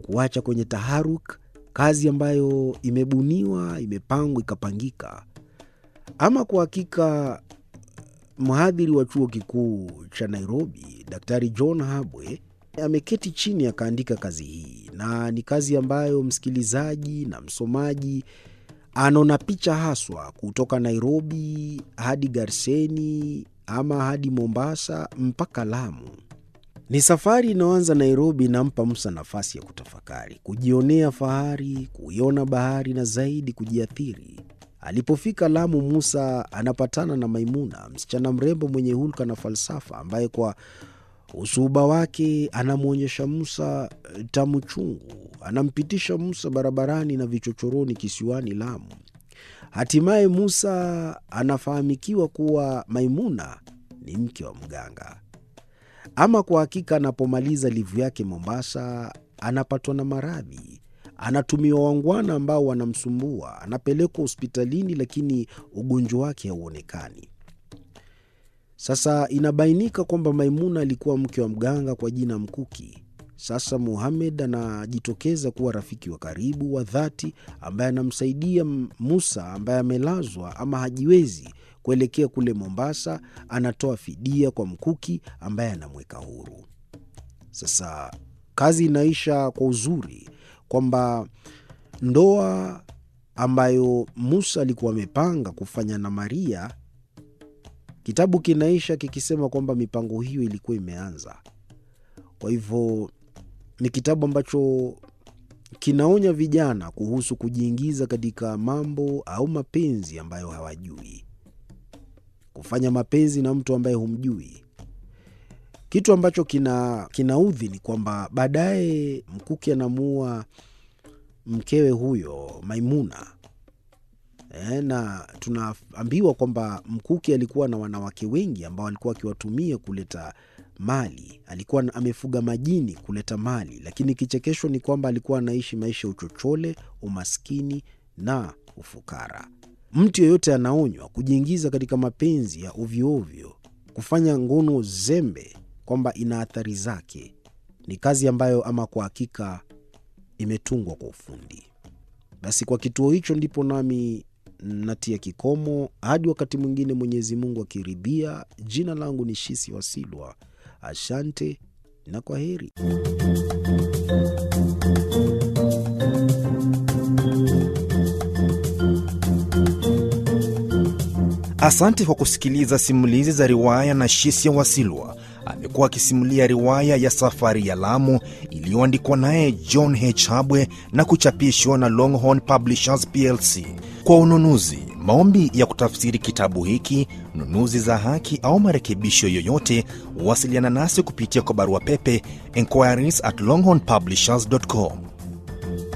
kuacha kwenye taharuk kazi ambayo imebuniwa, imepangwa, ikapangika. Ama kwa hakika mhadhiri wa chuo kikuu cha Nairobi, Daktari John Habwe ameketi chini akaandika kazi hii, na ni kazi ambayo msikilizaji na msomaji anaona picha haswa kutoka Nairobi hadi Garseni ama hadi Mombasa mpaka Lamu. Ni safari inayoanza Nairobi, inampa Musa nafasi ya kutafakari, kujionea fahari, kuiona bahari na zaidi kujiathiri. Alipofika Lamu, Musa anapatana na Maimuna, msichana mrembo mwenye hulka na falsafa, ambaye kwa usuhuba wake anamwonyesha Musa tamu chungu. Anampitisha Musa barabarani na vichochoroni kisiwani Lamu. Hatimaye Musa anafahamikiwa kuwa Maimuna ni mke wa mganga. Ama kwa hakika, anapomaliza livu yake Mombasa, anapatwa na maradhi, anatumiwa wangwana ambao wanamsumbua, anapelekwa hospitalini, lakini ugonjwa wake hauonekani. Sasa inabainika kwamba Maimuna alikuwa mke wa mganga kwa jina Mkuki. Sasa Muhamed anajitokeza kuwa rafiki wa karibu wa dhati ambaye anamsaidia Musa ambaye amelazwa ama hajiwezi kuelekea kule Mombasa. Anatoa fidia kwa Mkuki ambaye anamweka huru. Sasa kazi inaisha kwa uzuri kwamba ndoa ambayo Musa alikuwa amepanga kufanya na Maria, kitabu kinaisha kikisema kwamba mipango hiyo ilikuwa imeanza. Kwa hivyo ni kitabu ambacho kinaonya vijana kuhusu kujiingiza katika mambo au mapenzi ambayo hawajui, kufanya mapenzi na mtu ambaye humjui. Kitu ambacho kina kinaudhi ni kwamba baadaye Mkuki anamuua mkewe huyo Maimuna. E, na tunaambiwa kwamba Mkuki alikuwa na wanawake wengi ambao alikuwa akiwatumia kuleta mali. Alikuwa amefuga majini kuleta mali, lakini kichekesho ni kwamba alikuwa anaishi maisha ya uchochole, umaskini na ufukara. Mtu yeyote anaonywa kujiingiza katika mapenzi ya ovyoovyo, kufanya ngono zembe, kwamba ina athari zake. Ni kazi ambayo ama kwa hakika imetungwa kwa ufundi. Basi kwa kituo hicho ndipo nami natia kikomo hadi wakati mwingine, Mwenyezi Mungu akiridhia. Jina langu ni Shisi Wasilwa. Asante na kwa heri. Asante kwa kusikiliza simulizi za riwaya na Shisia Wasilwa. Amekuwa akisimulia riwaya ya Safari ya Lamu iliyoandikwa naye John H. Habwe na kuchapishwa na Longhorn Publishers plc. Kwa ununuzi, maombi ya kutafsiri kitabu hiki, nunuzi za haki au marekebisho yoyote, wasiliana nasi kupitia kwa barua pepe enquiries at longhornpublishers.com